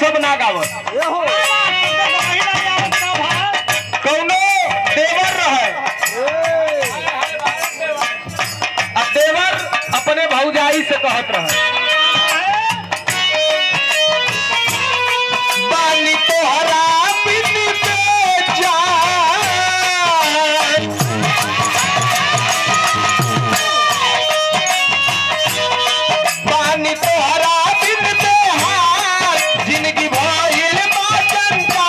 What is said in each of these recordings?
सब ना गावत कौनो देवर रहे आ देवर अपने भौजाई से कहत रहे बानी तोहरा बिन बेजान पानी तोहरा बिन बेहाल जिंदगी भइल बाचंदा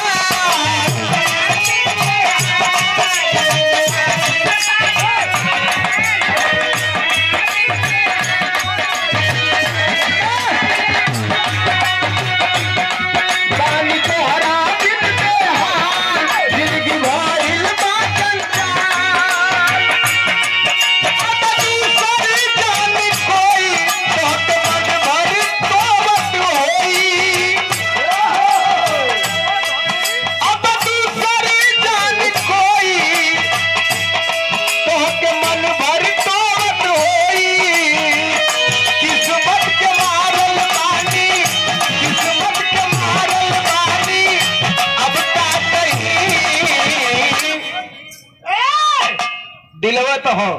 पानी तोहरा बिन बेहाल जिंदगी भइल बाचंदा दिलवा तो हो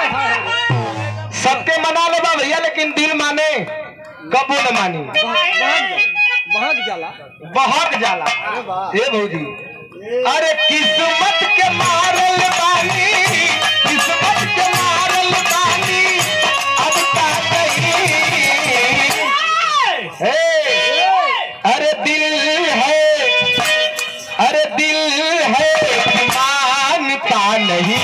सबके मना लेबा भैया लेकिन दिल माने कबू न मानी बहुत जाला बहुत जाला ये भौजी अरे किस्मत के मारल बानी किस्मत के मारल बानी अब का कही हे अरे दिल है अरे दिल है कि मानता नहीं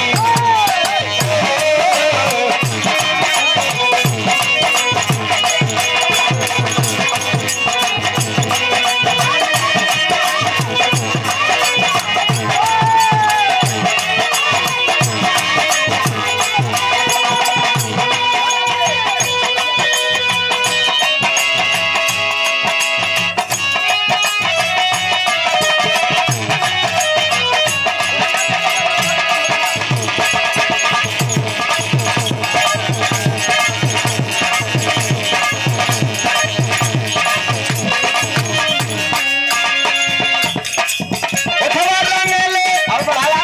उठवा रंगेले और बढ़ाला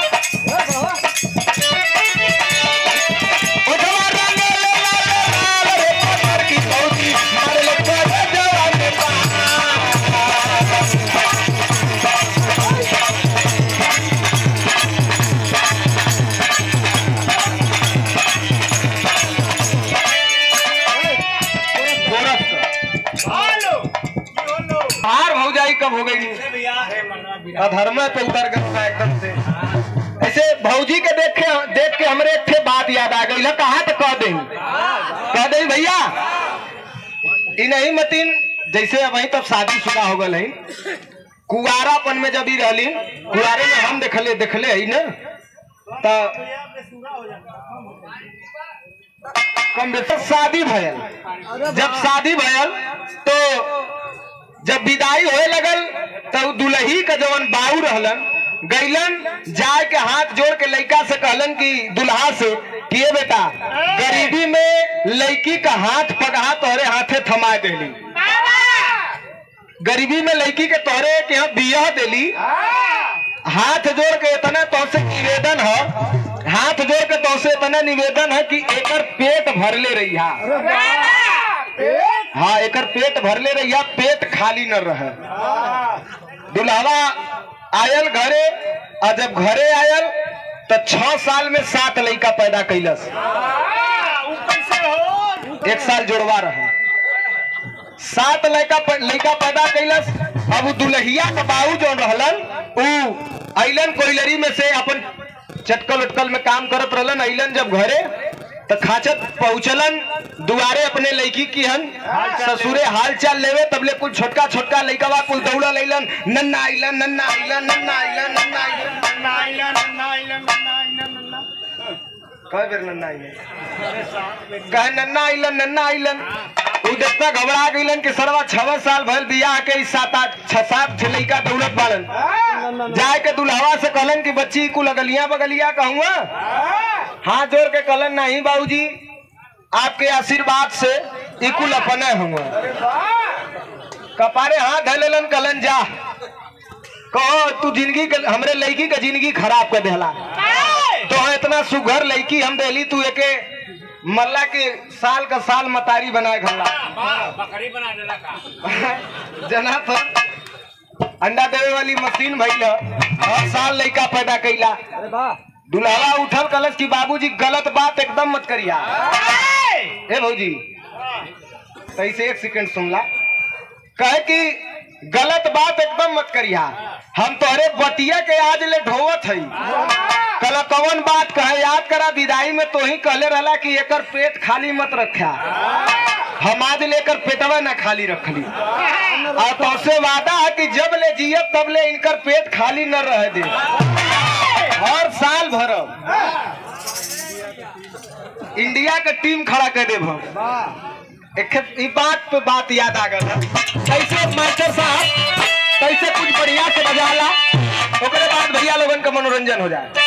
उठवा रंगेले लाले लाल रे पत्थर की पौधी मारे ले कोई जवान ने पा बाहर भौजाई कब हो गई अधर्म पे उतर गया एकदम से ऐसे भौजी के देख के देख के हमरे एक ठे बात याद आ गई कहा तो कह दे कह दे भैया ई नहीं मतीन जैसे अब तब शादी शुदा हो गल है कुआरापन में जब ही रहली कुआरे में हम देखले देखले है ना तो कम बेसी शादी भयल जब शादी भयल तो जब विदाई होए लगल तो दुलही का जवन बाऊ रहलन गैलन जाए के हाथ जोड़ के लड़का से कहलन कि दुल्हा से कि "ए बेटा गरीबी में लड़की का हाथ पगहा तोहरे हाथे थमा देली गरीबी में लड़की के तोहरे के यहाँ बियाह देली हाथ जोड़ के इतना तोसे निवेदन है हाथ जोड़ के तोसे इतना निवेदन है कि एकर पेट भरले रही हाँ एकर पेट भरले रहिया पेट खाली न रहे दुल्हवा आयल घरे और जब घरे आयल तो छह साल में सात लड़का पैदा कैलस एक साल जोड़वा रहे सात लड़का लड़का पैदा कैलस अब उ दुल्हिया का बाबू जो रहलन उ अइलन कोइलरी में से अपन चटकल उटकल में काम करत रहलन अइलन जब घरे तो खाचत पहुंचलन दुआरे अपने लड़की की हन ससुरे हाल चाल लेवे तबले कुल छोटका छोटका लड़का कुल दौड़ा लैलन नन्ना आइलन नन्ना आइलन नन्ना आइलन नन्ना आइलन कई बेर नन्ना आइलन कहे नन्ना आइलन नन्ना आइलन उ देखता घबरा गइलन कि सरवा छह साल भइल बियाह के ई सात आठ छह सात छह लइका दौड़त बाड़न जाए के दुल्हवा से कहलन कि बच्ची कुल अगलिया बगलिया कहूँगा हाथ जोड़ के कहलन नहीं बाबूजी आपके आशीर्वाद से ई कुल अपने हुआ कपारे हाथ धलेलन कलन जा कहो तू जिंदगी के हमरे लड़की के जिंदगी खराब कर देला तो इतना सुघर लड़की हम देली तू एके मल्ला के साल का साल मतारी बनाए घला बकरी बना देला का जना तो अंडा देवे वाली मशीन भइल ह। हर साल लड़का पैदा कैला अरे वाह दुल्हवा उठल कलश की बाबूजी गलत बात एकदम मत करिया ए भौजी तैसे एक सेकंड सुनला कहे कि गलत बात एकदम मत करिया हम तोहरे बतिया के आज ले ढोवत हई कल कौन बात कहे याद करा विदाई में तो ही कहले रहला कि एकर पेट खाली मत रखा हम आज लेकर पेटवा ना खाली रखली और तोसे वादा है कि जब ले जियब तब ले इनकर पेट खाली न रह दे हर साल भरब इंडिया के टीम खड़ा कर देब हम वाह एक ई बात पे बात याद आ गल है। कैसे मास्टर साहब कैसे कुछ बढ़िया से बजाला ओकरे बाद भैया लोगन का मनोरंजन हो जाए